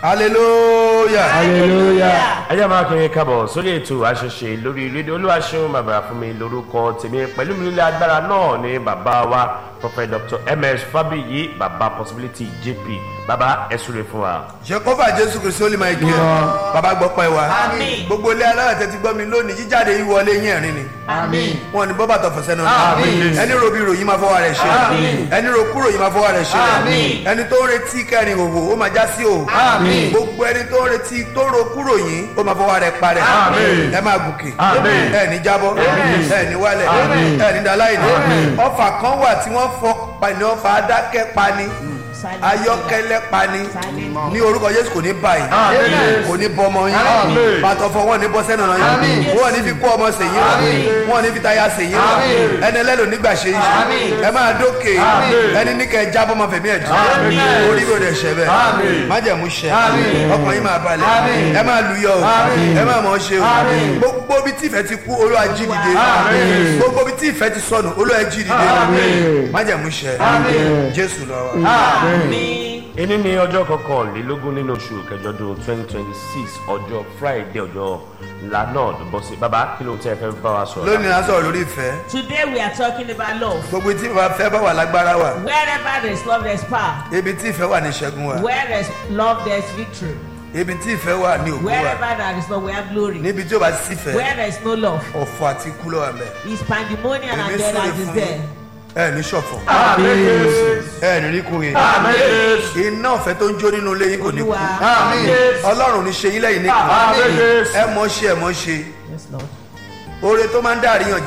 hallelujah. hallelujah. ẹ jẹ́ máa kiri kábọ̀ sórí ètò àṣẹṣe lórí rédíò olúwaṣeun bàbá fún mi lórúkọ tèmi pẹ̀lú mi nílé agbára náà ní bàbá wa prophet dr ms fabiyi bàbá possibility jp bàbá ẹ súre fún wa. jehova jésù kristu olè máa kí ẹ bàbá gbọ́ pẹ́ wa Àmín. gbogbo ilé aláwọ̀ tẹ́tí gbọ́ mi lónìí jíjáde yìí wọlé yín ẹ̀rín ni Àmín. wọn ni bọ́bà tọ̀fọ̀ sẹ́nu Àmín. ẹni ro bí ròyìn máa fọwọ́ rẹ̀ ṣe Àmín. ẹni ro kúrò yìí máa fọwọ́ rẹ̀ ṣe Àmín. ẹni tó ń retí kẹrin òwò ó máa já sí o Àmín. gbogbo ẹni tó ń retí tó ro kúrò yìí ó máa fọwọ́ rẹ̀ parẹ́ Àmín. ẹ máa gòkè Àmín. ẹ ní jábọ́ ẹ ní wálẹ̀ Àmín. ẹ ní daláìní ọfà kan wà tí wọ́n fọ pani ọfà adákẹ́ pani ayọ́kẹ́lẹ́ pani ní orúkọ Jésù kò ní báyìí Àmín. kò ní bọmọ yín Àmín. bàtọ̀ fọ wọn ní bọ́ sẹ́nu ọ̀nà Àmín. yín wọn ní fi kó ọmọ sèyí rọ wọn ní fi táyà sèyí rọ Àmín. ẹni ẹlẹ́nu nígbà ṣe yín Àmín. ẹ máa dókè Àmín. ẹni ní kẹ ẹ jábọ́ ọmọ fẹ̀mí ẹ̀ jù Àmín. orí mi ò dẹ̀ ṣẹ bẹ́ẹ̀ Àmín. májẹ̀mú ṣẹ Àmín. ọkàn yín máa balẹ̀ Àmín. ẹ máa lùyọ̀ o Àmín. ẹ máa mọ̀ ọ́ ṣe o Àmín. gbogbo bí tí ìfẹ́ ti kú Olúwa jí dìde Àmín. gbogbo bí tí ìfẹ́ ti sọnù Olúwa jí dìde Àmín. májẹ̀mú ṣẹ Àmín. Jésù lọ wa. Àmín. èyí ni ọjọ́ kọkànlélógún nínú oṣù kẹjọdún twenty twenty six ọjọ́ friday ọjọ́ ńlá náà ló bọ́ sí bàbá kí ló ń tẹ́ ẹ fẹ́ bá wa sọ̀rọ̀. lónìí a sọ̀rọ̀ lórí ìfẹ́ Today we are talking about love. gbogbo tí bàbá fẹ́ bá wà lágbára wà Wherever there is love, there is power. ibi tí ìfẹ́ wà ní ìṣẹ́gun wà Where there is love, there is victory. ibi tí ìfẹ́ wà ní òkú wà Wherever there is love, we have glory. níbi tí ó bá sífẹ́ Where there is no love, ọ̀fọ̀ àti ikú ló wà mẹ́ is pandemonium èmi and death súre and is fún there. ẹ ní ṣọ̀fọ̀ Àmín Jésù. ẹ ní rí kúrin Àmín Jésù. iná ọ̀fẹ́ tó ń jó nínú ilé yín kò ní kú Olúwa. Àmín Jésù. ọlọ́run ní ṣe yín lẹ́yìn nìkan Àmín Jésù. ẹ mọ̀ ṣe ẹ mọ̀ ṣe Yes, Lord. oore tó máa ń dá àríyàn